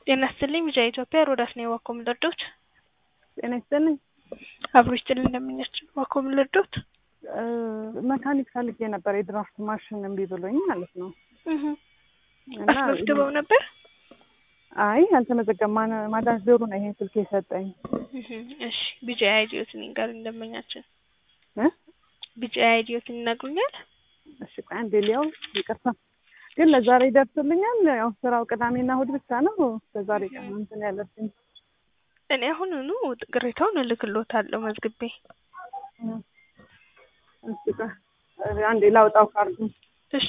ጤና ይስጥልኝ ቢጫ ኢትዮጵያ ሮዳስ ነኝ ዋኮ ምልርዶት ጤና ይስጥልኝ አብሮ ይስጥልኝ እንደምኛቸው ዋኮ ምልርዶት መካኒክ ፈልጌ ነበር የድራፍት ማሽን እምቢ ብሎኝ ማለት ነው እና አስመዝግበው ነበር አይ አልተመዘገበም ማን- ማዳን ዞሩ ነው ይሄን ስልክ የሰጠኝ እሺ ቢጫ አይዲዮትን ይንገሩ እንደመኛችን እ ቢጫ አይዲዮትን ይነግሩኛል እሺ ቆይ አንዴ ሊያው ይቅርታ ግን ለዛሬ ይደርስልኛል ያው ስራው ቅዳሜና እሑድ ብቻ ነው ለዛሬ ቀን ነው እንትን ያለብኝ እኔ አሁኑኑ ቅሬታውን እልክሎታለሁ መዝግቤ እሺ ቆይ አንዴ ላውጣው ካርዱ እሺ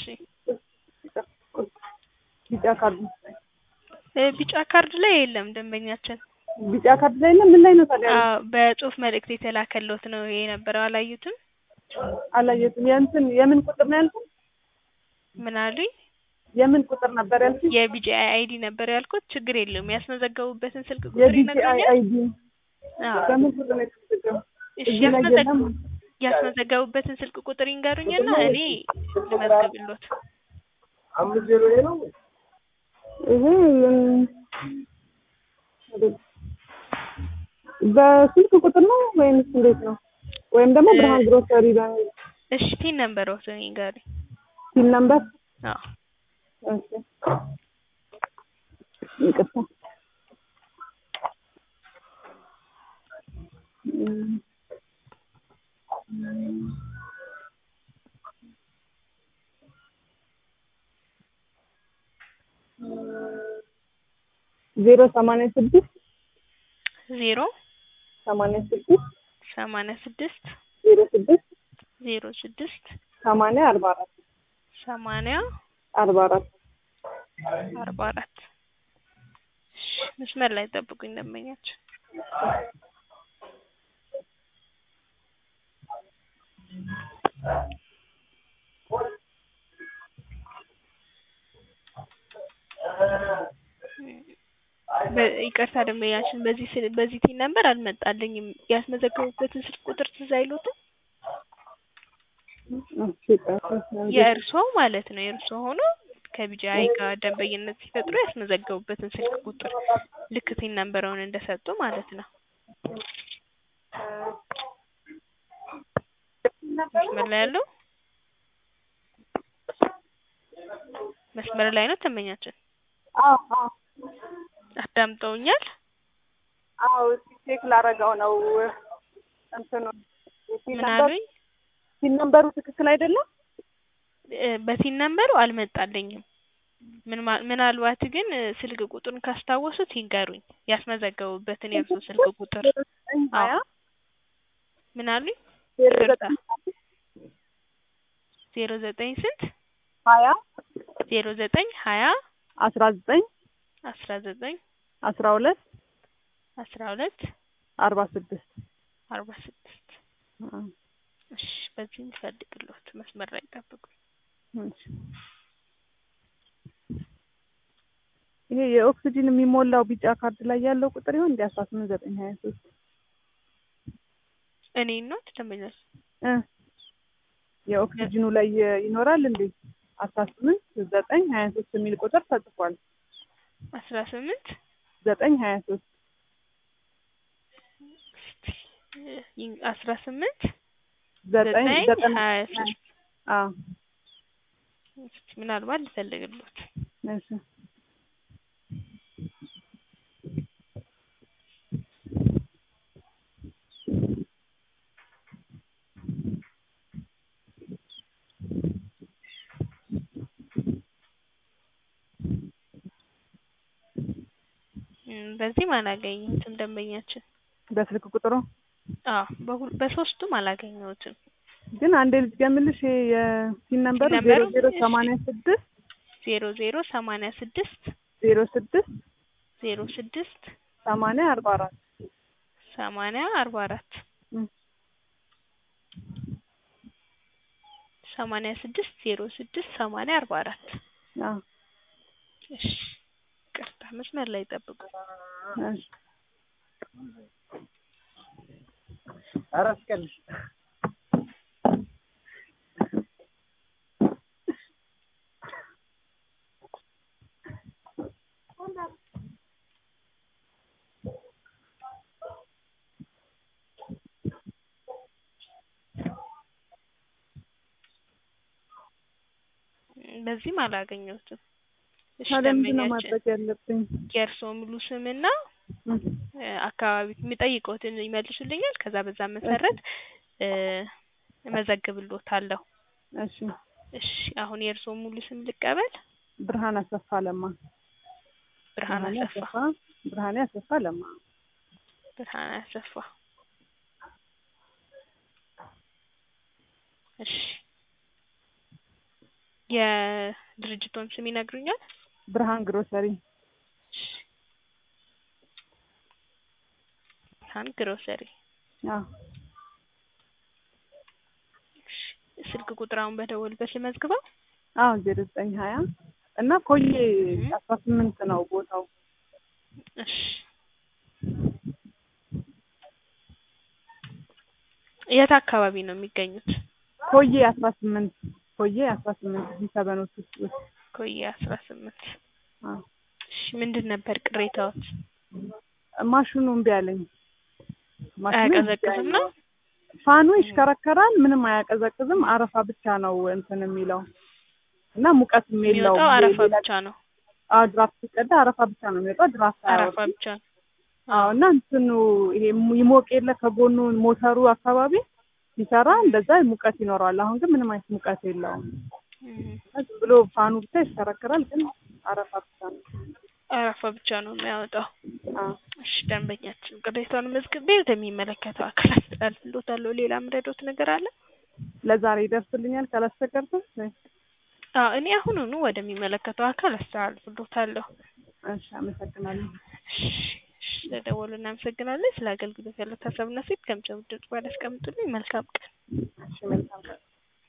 ቢጫ ካርዱ እ ቢጫ ካርድ ላይ የለም ደንበኛችን ቢጫ ካርድ ላይ ነው ምን ላይ ነው ታዲያ አዎ በጽሁፍ መልእክት የተላከሎት ነው ይሄ የነበረው አላዩትም አላየሁትም የእንትን የምን ቁጥር ነው ያልኩት ምን አሉኝ የምን ቁጥር ነበር ያልኩት የቢጂ አይዲ ነበር ያልኩት ችግር የለውም ያስመዘገቡበትን ስልክ ቁጥር የቢጂአይ ይነግሩኛል አይዲ አዎ በምን ቁጥር ነው የተመዘገበው እሺ እዚህ ላይ ያስመዘግ የለም ያስመዘገቡበትን ስልክ ቁጥር ይንገሩኝና እኔ ልመዝግብሎት አምስት ዜሮ ይሄ ነው ይሄ እም፣ በስልክ ቁጥር ነው ወይምስ እንዴት ነው ወይም ደግሞ እ- ብርሃን ግሮሰሪ በሚል እሺ ቲን ነምበሮትን ይንገሩኝ ሲል ነበር አዎ እሺ ይቅርታ እም፣ ዜሮ ሰማንያ ስድስት ዜሮ ሰማንያ ስድስት ሰማንያ ስድስት ዜሮ ስድስት ዜሮ ስድስት ሰማንያ አርባ አራት ሰማንያ አርባ አራት አርባ አራት እሺ መስመር ላይ ጠብቁኝ ደንበኛችን በ- ይቅርታ ደንበኛችን በዚህ ስል በዚህ ቲን ነበር አልመጣልኝም ያስመዘገቡበትን ስልክ ቁጥር ትዝ አይሎትም እሺ ይቅርታ የእርሶ ማለት ነው የእርሶ ሆኖ ከቢጂአይ ጋር ደንበኝነት ሲፈጥሩ ያስመዘገቡበትን ስልክ ቁጥር ልክ ቲን ነምበረውን እንደሰጡ ማለት ነው መስመር ላይ ያለው መስመር ላይ ነው ደንበኛችን አዎ አዎ አዳምጠውኛል አዎ እስኪ ቼክ ላረገው ነው እንትኑ ምን አሉኝ ሲል ነምበሩ ትክክል አይደለም እ በቲን ነምበሩ አልመጣልኝም ምን ማ- ምናልባት ግን እ ስልክ ቁጥሩን ካስታወሱት ይንገሩኝ ያስመዘገቡበትን የእርሶ ስልክ ቁጥር ሀያ ምን አሉኝ ዜሮ ይቅርታ ዘጠኝ ዜሮ ዘጠኝ ስንት ሀያ ዜሮ ዘጠኝ ሀያ አስራ ዘጠኝ አስራ ዘጠኝ አስራ ሁለት አስራ ሁለት አርባ ስድስት አርባ ስድስት እሺ በዚህ እንፈልግሎት መስመር ላይ ጠብቁኝ ይሄ የኦክሲጂን የሚሞላው ቢጫ ካርድ ላይ ያለው ቁጥር ይሆን እንዲ አስራ ስምንት ዘጠኝ ሀያ ሶስት እኔ ነው ደንበኛች እ የኦክሲጂኑ ላይ ይኖራል እንዴ አስራ ስምንት ዘጠኝ ሀያ ሶስት የሚል ቁጥር ተጽፏል አስራ ስምንት ዘጠኝ ሀያ ሶስት አስራ ስምንት ዘጠኝ ዘጠኝ ዘጠኝ ሀያ ሶስት አዎ እስኪ ምናልባት ልፈልግሎት እሺ እም፣ በዚህም አላገኘሁትም ደንበኛችን በስልክ ቁጥሩ አዎ በሁል በሶስቱም አላገኘሁትም ግን አንዴ ልትገምልሽ ይሄ የሲን ነምበሩ ሲን ዜሮ ነምበሩ? ዜሮ እሺ። ሰማንያ ስድስት ዜሮ ዜሮ ሰማንያ ስድስት ዜሮ ስድስት ዜሮ ስድስት ሰማንያ አርባ አራት ሰማንያ አርባ አራት እም። ሰማንያ ስድስት ዜሮ ስድስት ሰማንያ አርባ አራት አዎ እሺ ይቅርታ መስመር ላይ ጠብቁ እሺ ኧረ አስቀልሽ በዚህም አላገኘሁትም። እሺ ታዲያ ምንድን ነው ደንበኛችን ማድረግ ያለብኝ? የእርስዎ ሙሉ ስምና እም፣ እ፣ አካባቢ የሚጠይቁትን ይመልሱልኛል። ከዛ በዛ መሰረት እ፣ እመዘግብልዎታለሁ። እሺ እሺ አሁን የእርስዎ ሙሉ ስም ልቀበል። ብርሃን አሰፋ ለማ። ብርሃን አሰፋ። ብርሃኔ አሰፋ ለማ። ብርሃን አሰፋ። እሺ የድርጅቶን ስም ይነግሩኛል? ብርሃን ግሮሰሪ። እሺ ብርሃን ግሮሰሪ። አዎ እሺ ስልክ ቁጥር አሁን በደወልበት ልመዝግበው? አዎ ዜሮ ዘጠኝ ሀያ እና ኮዬ አስራ ስምንት ነው ቦታው። እሺ የት አካባቢ ነው የሚገኙት? ኮዬ አስራ ስምንት ኮዬ አስራ ስምንት ጂ ሰበኖች ውስጥ ውስጥ ኮዬ አስራ ስምንት አዎ እሺ ምንድን ነበር ቅሬታዎት? ማሽኑ እምቢ አለኝ። ማሽኑ እምቢ አያቀዘቅዝም አለኝ። ነው? ፋኑ ይሽከረከራል፣ ምንም አያቀዘቅዝም። አረፋ ብቻ ነው እንትን የሚለው እና ሙቀትም የለውም። የሚወጣው አረፋ ሌላ- ብቻ ነው። አዎ ድራፍት ሲቀዳ አረፋ ብቻ ነው የሚወጣው። ድራፍት አረፋ አያወጣም። ብቻ ነው። አዎ እና እንትኑ ይሄ ይሞቅ የለ ከጎኑ ሞተሩ አካባቢ ሲሰራ እንደዛ ሙቀት ይኖረዋል። አሁን ግን ምንም አይነት ሙቀት የለውም። እም፣ ዝም ብሎ ፋኑ ብቻ ይሽከረከራል፣ ግን አረፋ ብቻ ነው። አረፋ ብቻ ነው የሚያወጣው። አዎ እሺ ደንበኛችን ቅሬታውን መዝግቤ ወደሚመለከተው አካል አስተላልፍልዎታለሁ። ሌላ ምረዶት ነገር አለ? ለዛሬ ይደርስልኛል ካላስቸገርኩ? አዎ እኔ አሁኑኑ ወደሚመለከተው አካል አስተላልፍልዎታለሁ። እሺ አመሰግናለሁ። እሺ እሺ፣ ስለደወሉ እናመሰግናለን። ስለ አገልግሎት ያለው ሀሳብና ሴት ከምጨምር ድምጽ ባለ አስቀምጡልኝ። መልካም ቀን። እሺ መልካም ቀን።